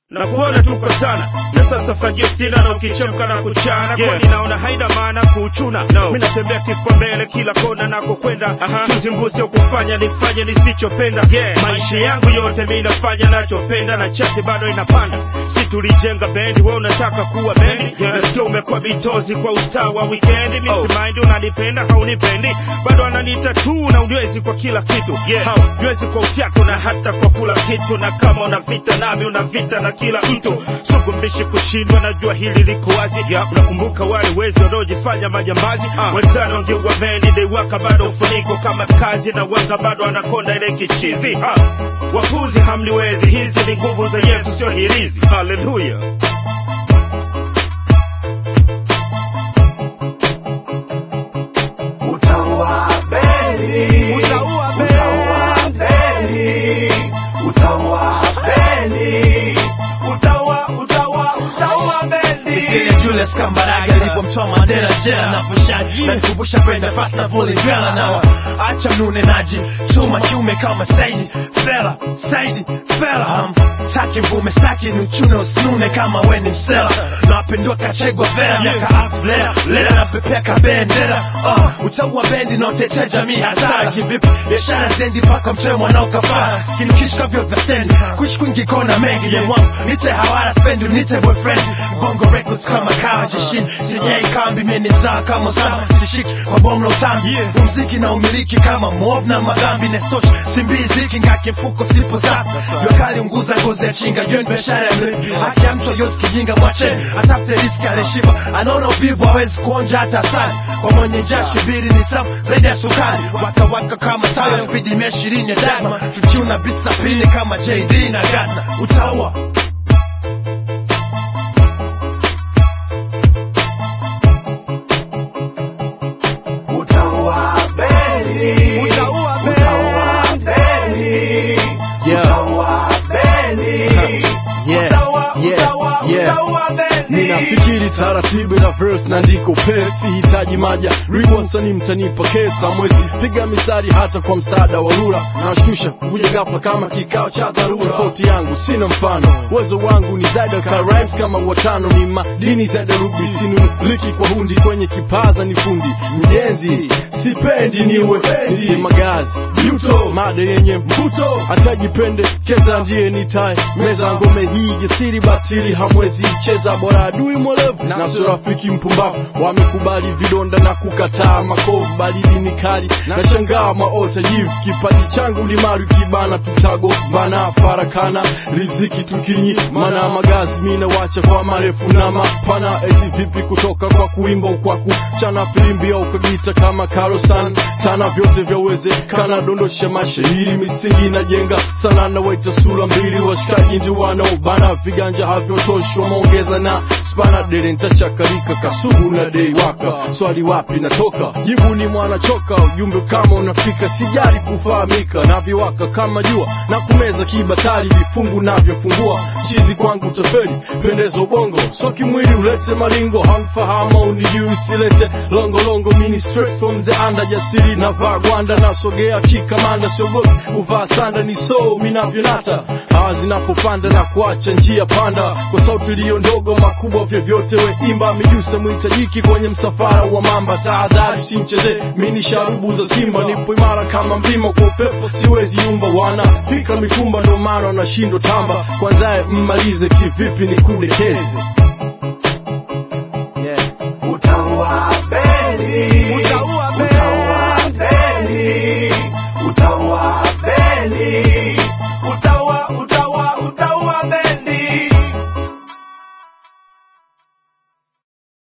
na kuona tuko sana na sasa fagio sina na ukichemka na kuchana Yeah. kwani naona haina maana kuchuna No. mi natembea kifua mbele kila kona nakokwenda Aha. chuzi mbuzi kufanya nifanye nisichopenda Yeah. maisha yangu yote mi nafanya nachopenda na chati bado inapanda si tulijenga bendi we unataka kuwa bendi Yeah. nasikia umekuwa bitozi kwa ustaa wa wikendi mi Oh. simaindi unanipenda haunipendi bado ananiita tu na unywezi kwa kila kitu Yeah. haunywezi kwa ufyako na hata kwa kula kitu na kama una vita nami una vita na kila mtu sugumbishi kushindwa najua hili liko wazi Yeah. unakumbuka wale wezi wanaojifanya majambazi Ah. wenzano wangeua bendi deiwaka bado ufuniko kama kazi na wanga bado anakonda ile kichizi ah. wapuzi hamniwezi hizi ni nguvu za yesu sio hirizi haleluya Utaua bendi. Utaua bendi. Utaua bendi. Utaua bendi. Utaua, utaua, utaua bendi. Kenya Julius Kambarage alipomtoa Mandela jela na pushani na nikumbusha kwenda fast na vuli dwela na acha mnunenaji chuma kiume kama Saidi Fela Saidi Fela ham taki mvume staki ni uchune usinune kama we ni msela na wapendua kachegwa vera miaka half lera lera na pepea kabendera uh, utaua bendi na utetea jamii hasara kivipi biashara zendi mpaka mtoe mwanao kafara skinikishika vyo vya stendi kuishi kwingi kona mengi ya mwangu nite hawara spendi nite boyfriend bongo records kama kawa jeshini sijai kambi mimi mzaa kama sama sishiki kwa bomu la utambi umziki na umiliki kama mov na magambi nestosh simbiziki ngake mfuko sipo safi jua kali unguza ngozi ya chinga hiyo ni biashara ya mlipi haki ya mtu yosi kijinga mwacheni atafute riski alishiba anaona uvivu hawezi kuonja hata asali kwa mwenye njaa shubiri ni tamu zaidi ya sukari waka waka kama tayo spidi mia ishirini ya dagma fikiu na bit za pili kama jd na gatna utaua Utaua bendi. Utaua bendi. Utaua bendi. Yeah. Utaua bendi. Yeah. Utaua, Yeah. utaua, Yeah. utaua bendi. ninafikiri taratibu na verse na ndiko pesi hitaji maja riwonsani mtanipa kesa mwezi piga mistari hata kwa msaada wa lura nashtusha kuja ghafla kama kikao cha dharura tofauti yangu sina mfano uwezo wangu ni zaida ka rhymes kama watano ni madini zaida rubi sinuliki kwa hundi kwenye kipaza ni fundi mjenzi sipendi niwe niti magazi yuto mada yenye mvuto atajipende keza ndiye nitae meza ngome hii jasiri batili hamwezi cheza bora adui mwelevu na sio rafiki mpumbavu wamekubali vidonda na kukataa makovu baridi ni kali na shangaa maota jivu kipaji changu limaru kibana tutago bana farakana riziki tukinyi mana magazi mina wacha kwa marefu na mapana eti vipi kutoka kwa kuimba kwa kuchana filimbi au kagita kama karosan tana vyote vyawezekana dondosha mashairi misingi najenga sana na waita sura mbili washikaji ndi wanaobana viganja havyotoshwa maongeza na spana dere ntachakarika kasubu na dei waka swali wapi natoka jibu ni mwanachoka ujumbe kama unafika sijali kufahamika navyowaka kama jua na kumeza kibatari vifungu navyofungua chizi kwangu taferi pendezo bongo so kimwili ulete malingo hamfahama unijui silete longolongo mini straight from the under jasiri na vaa gwanda nasogea kikamanda siogopi uvaa sanda ni so minavyonata hawa zinapopanda na kuacha njia panda kwa sauti iliyo ndogo makubwa vyovyote we imba mijusa mwitajiki kwenye msafara wa mamba tahadhari simcheze mini sharubu za simba nipo imara kama mlima kwa upepo siwezi yumba wana fikra mikumba ndo maana wanashindwa tamba kwanzaye mmalize kivipi ni kudekeze